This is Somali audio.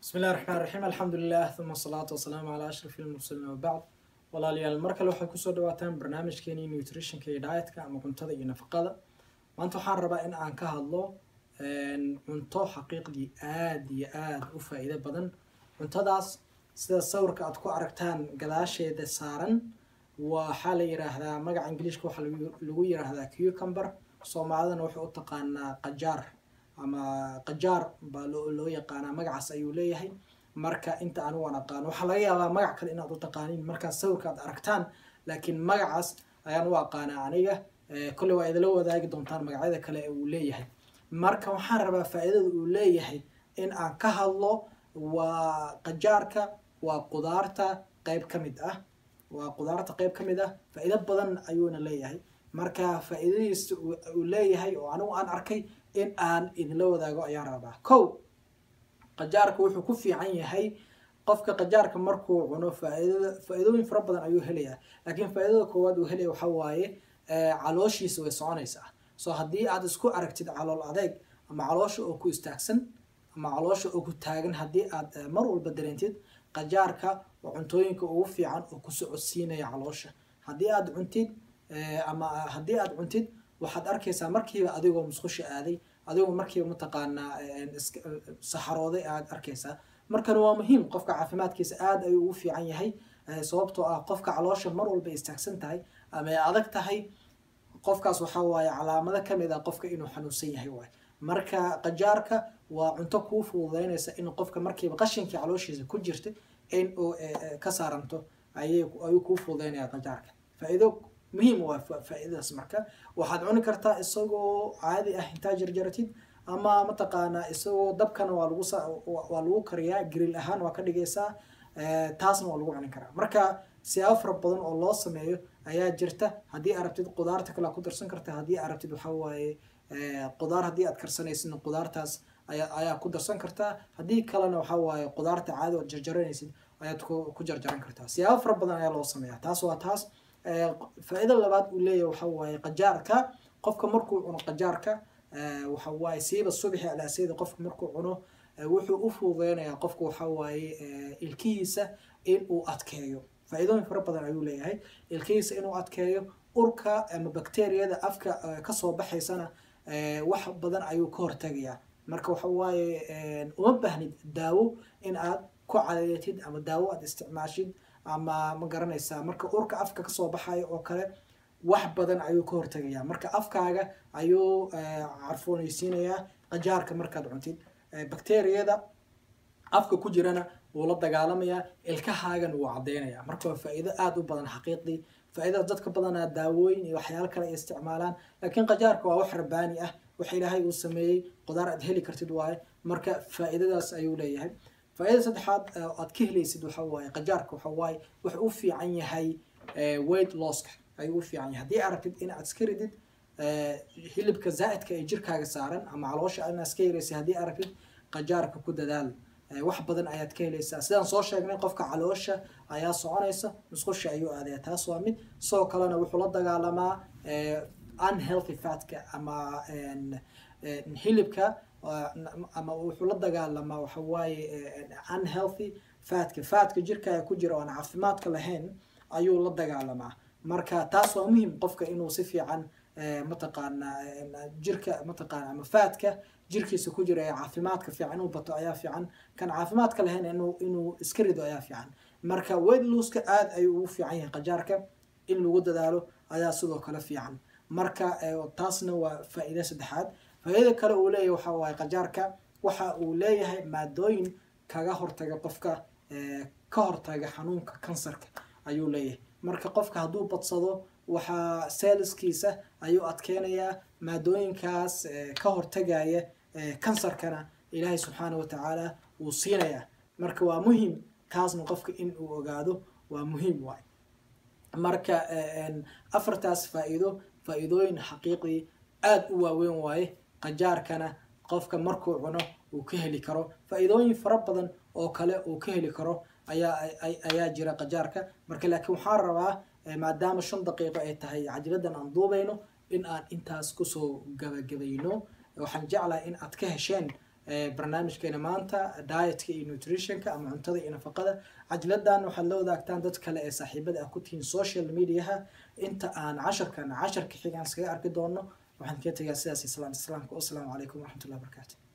bismi illahi raxmaan raxiim alxamdulilah uma asalaatu wasalaamu calaa ashraf ilmursaliin wabacd walaalayaal mar kale waxay kusoo dhawaataan barnaamijkeenii nutritionka iyo dietka ama cuntada iyo nafaqada maanta waxaan rabaa in aan ka hadlo cunto xaqiiqdii aada iyo aada u faa-iido badan cuntadaas sida sawirka aad ku aragtaan gadaasheeda saaran waxaa la yiraahdaa magaca ingiliishka waxaa lagu yiraahdaa cucumber soomaalidana waxay u taqaanaa qajaar ama qajaar baa loo yaqaanaa magacaas ayuu leeyahay marka inta anigu aan aqaano waxaa laga yaabaa magac kale inaad u taqaaniin markaas sawirka aad aragtaan laakiin magacaas ayaan u aqaanaa aniga kolley waa idila wadaagi doontaan magacyada kale ee uu leeyahay marka waxaan rabaa faa-iidada uu leeyahay in aan ka hadlo waa qajaarka waa qudaarta qeyb ka mid ah waa qudaarta qeyb ka mid ah faa-iido badan ayuuna leeyahay marka faa-iidadiisa uu leeyahay oo anigu aan arkay in aan idinla wadaago ayaan rabaa kow qajaarka wuxuu ku fiican yahay qofka qajaarka markuu cuno faaidada faa-iidooyin fara badan ayuu helayaa laakiin faa-iidada koowaad uu helaya waxaa waaye calooshiisa way soconaysaa so haddii aad isku aragtid calool adeeg ama caloosha oo ku istaagsan ama caloosha oo ku taagan haddii aad mar walba dareentid qajaarka waa cuntooyinka ugu fiican oo ku socodsiinaya caloosha haddii aad cuntid ama haddii aad cuntid waxaad arkaysaa markiiba adigoo musqusha aaday adigoo markiiba mataqaanaa saxarooday aad arkaysaa markana waa muhiim qofka caafimaadkiisa aada ayuu ugu fiican yahay sababtoo ah qofka caloosha mar walba istaagsan tahay ama ay adag tahay qofkaas waxaa waaye calaamado kamid ah qofka inuu xanuunsan yahay waay marka qajaarka waa cunto kuu fududeynaysa in qofka markiiba qashinkii calooshiisa ku jirta in uu ka saaranto ayuu kuu fududeynaya qajaarka faa-iido muhiim waa faa-iidadaas marka waxaad cuni kartaa isagoo caadi ah intaa jarjaratid ama mataqaanaa isagoo dabkana waa lagu waa lagu kariyaa grill ahaan waa ka dhigaysaa taasna waa lagu cuni karaa marka siyaabo fara badan oo loo sameeyo ayaa jirta haddii aad rabtid qudaarta kale aad ku darsan karta haddii aad rabtid waxaa waaye qudaar haddii aad karsanaysidna qudaartaas ayaa ayaa ku darsan kartaa haddii kalena waxaa waaye qudaarta caadi ood jarjaranaysid ayaad ku jarjaran kartaa siyaabo fara badan ayaa loo sameeyaa taas waa taas faa-iida labaad uu leeyahay waxa waaye qajaarka qofka markuu cuno qajaarka waxa waaye siiba subixi alaaseyda qofka markuu cuno wuxuu u fududeynayaa qofka waxa waaye ilkihiisa in uu adkeeyo faa-iidooyin fara badan ayuu leeyahay ilkihiisa inuu adkeeyo urka ama bacteriyada afka kasoo baxaysana wax badan ayuu ka hortagayaa marka waxa waaye uma baahnid daawo in aad ku cadeeyatid ama daawo aad isticmaashid ama ma garanaysaa marka urka afka kasoo baxayo oo kale wax badan ayuu ka hortagayaa marka afkaaga ayuu carfooneysiinayaa qajaarka markaad cuntid bacteriyada afka ku jirana wuu la dagaalamayaa ilkahaagana wuu cadeynayaa marka waa faa-iido aada u badan xaqiiqdii faa-iidada dadka badanaa daawooyin iyo waxyaalo kale ay isticmaalaan laakiin qajaarka waa wax rabaani ah wax ilaahay uu sameeyey qudaar aad heli kartid waaye marka faa-iidadaas ayuu leeyahay faa-idada saddexaad aad ka helaysid waxa waaye qajaarka waxa waaye wuxuu u fiican yahay weight losska ayuu u fiican yahay haddii aragtid in aad iska ridid hilibka zaa-idka ee jirkaaga saaran ama caloosha inaad iska yaraysa haddii aragtid qajaarka ku dadaal wax badan ayaad ka helaysaa sidaan soo sheegnay qofka caloosha ayaa soconaysa musqusha ayuu aadaya taas waa mid sidoo kalena wuxuu la dagaalamaa unhealthy fatka ama hilibka ama wuxuu la dagaalamaa waxa waaye unhealthy fatka fatka jirkaaga ku jira oan caafimaadka lahayn ayuu la dagaalamaa marka taas waa muhim qofka inuu si fiican mataqaanaa jirka mataqaana ama faadka jirkiisa ku jira ee caafimaadka fiican inuu bato ayaa fiican kan caafimaadka lahayn inuu inuu iska rido ayaa fiican marka weight looska aada ayuu ugu fiican yahay qajaarka in lagu dadaalo ayaa sidoo kale fiican marka taasna waa faa-iida saddexaad faa-iida kale uu leeyahay waxa waaye qajaarka waxa uu leeyahay maadooyin kaga hortaga qofka ka hortaga xanuunka kansarka ayuu leeyahay marka qofka hadduu badsado waxaa seeliskiisa ayuu adkeynayaa maadooyinkaas ka hortagaya kansarkana ilaahay subxaana wa tacaala wuu siinayaa marka waa muhim taasna qofka in uu ogaado waa muhiim waay marka afartaas faa-iido faa-iidooyin xaqiiqdii aada u waaweyn waaye qajaarkana qofka markuu cuno uu ka heli karo faa-iidooyin fara badan oo kale uu ka heli karo ayaa ayaa jira qajaarka marka laakiin waxaan rabaa maadaama shan daqiiqo ay tahay cajiladan aan duubayno in aan intaas kusoo gabagabayno waxaan jeclahay in aad ka hesheen barnaamijkeena maanta dietka iyo nutritionka ama cuntada iyo nafaqada cajladan waxaad la wadaagtaan dad kale ee saaxiibada ah ku tihiin social mediaha inta aan casharkan casharka xigaan iskaga arki doono waxaan kaga tegaa sidaas islaamka wasalaamu calaykum waraxmatullahi wabarakaatu